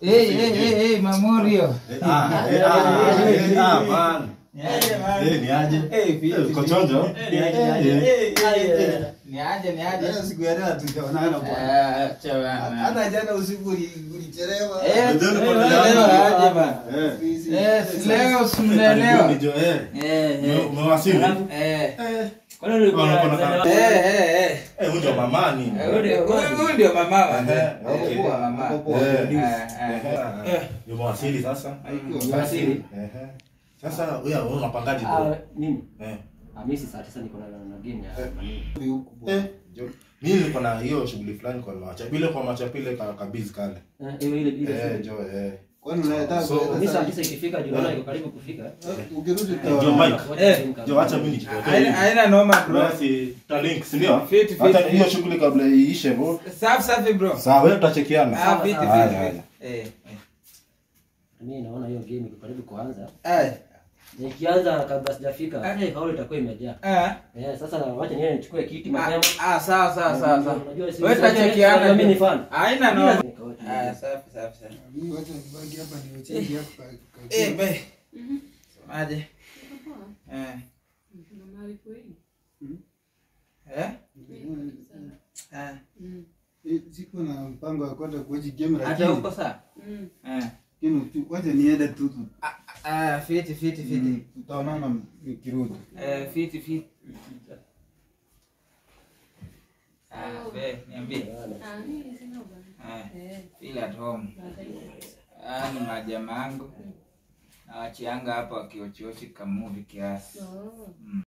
Hey, hey, hey, hey, Mamorio. Ah, eh, ah, eh, ah, man. Niaje, man? Eh, ni aje? Eh, vipi, Eh, uko chonjo? Eh, niaje, niaje? Eh, Eh, eh, eh. Niaje, niaje? Jana siku ya leo hatujaonana bwana. Ah, acha bana. Hata jana usiku uli- ulichelewa. Eh, Ndio, ndio, leo ndio. aje bana. Eh. Busy. Eh, si leo Karibuni, simnaelewa. jo, eh. Eh, Ume- eh. umewasili? Eh. Eh. Kwani ulikuwa Unaona, unazaliwa- kuna- Eh, eh, eh. Eh, huyu ndio mamani. Eh, huyu ndio- huyu- huyu ndio mama wa- Eh, eh, okay. huyu wa mama. Eh. Eh, eh. Eh, umewasili sasa? Umewasili? Eh, Sasa wewe wewe unapangaje Ah, bro? mimi Eh. Ah, mimi si saa tisa niko na na game ya nani. Huku bwana. Eh, jo. Mimi niko na hiyo shughuli fulani kwa macha. Bila kwa macha pile ka kabizi kale. Eh, ile ile ile. Eh, jo, eh. Kwani unataka So, kuleta Mimi saa saa- tisa ikifika juu naona iko karibu kufika. Eh, ukirudi Jo, tutaona. Mike. Eh. Jo, acha mimi nijitoe. Haina- haina noma bro. Basi talink, si ndio? Fit, fit, Hata fit. hiyo shughuli kabla iishe bro. Safi safi bro. Sawa, wewe tutachekiana. Ah, fit, fit, Haya, fit. haya. Eh, eh. Mimi naona hiyo game iko karibu kuanza. Ai. Na ikianza kabla sijafika, eh hao itakuwa imejaa. Ah. Eh, sasa wacha niende nichukue kiti Ah, mapema. ah, sawa sawa sawa sawa. Unajua si- Wewe si- tutachekiana. mimi ni fan. Haina noma. Nikaweka Ah, hiyo. safi safi safi. Mimi wacha nibaki hapa niwacheki hapa kwa- kwa- Eh, be. Semaje? Eh. Eh? Ah. Eh, siko na mpango wa kwenda kuoji game Hata lakini huko saa? Eh. lakini tu- wacha niende tu tu- Ah, fiti fiti fiti. Mm, tutaonana nikirudi. Eh, fiti fiti. Ah, be, niambie. Ah, feel at home. Ah, ni majamaa yangu. Nawachianga hapa wakiochiochi kamuvi kiasi. Mm.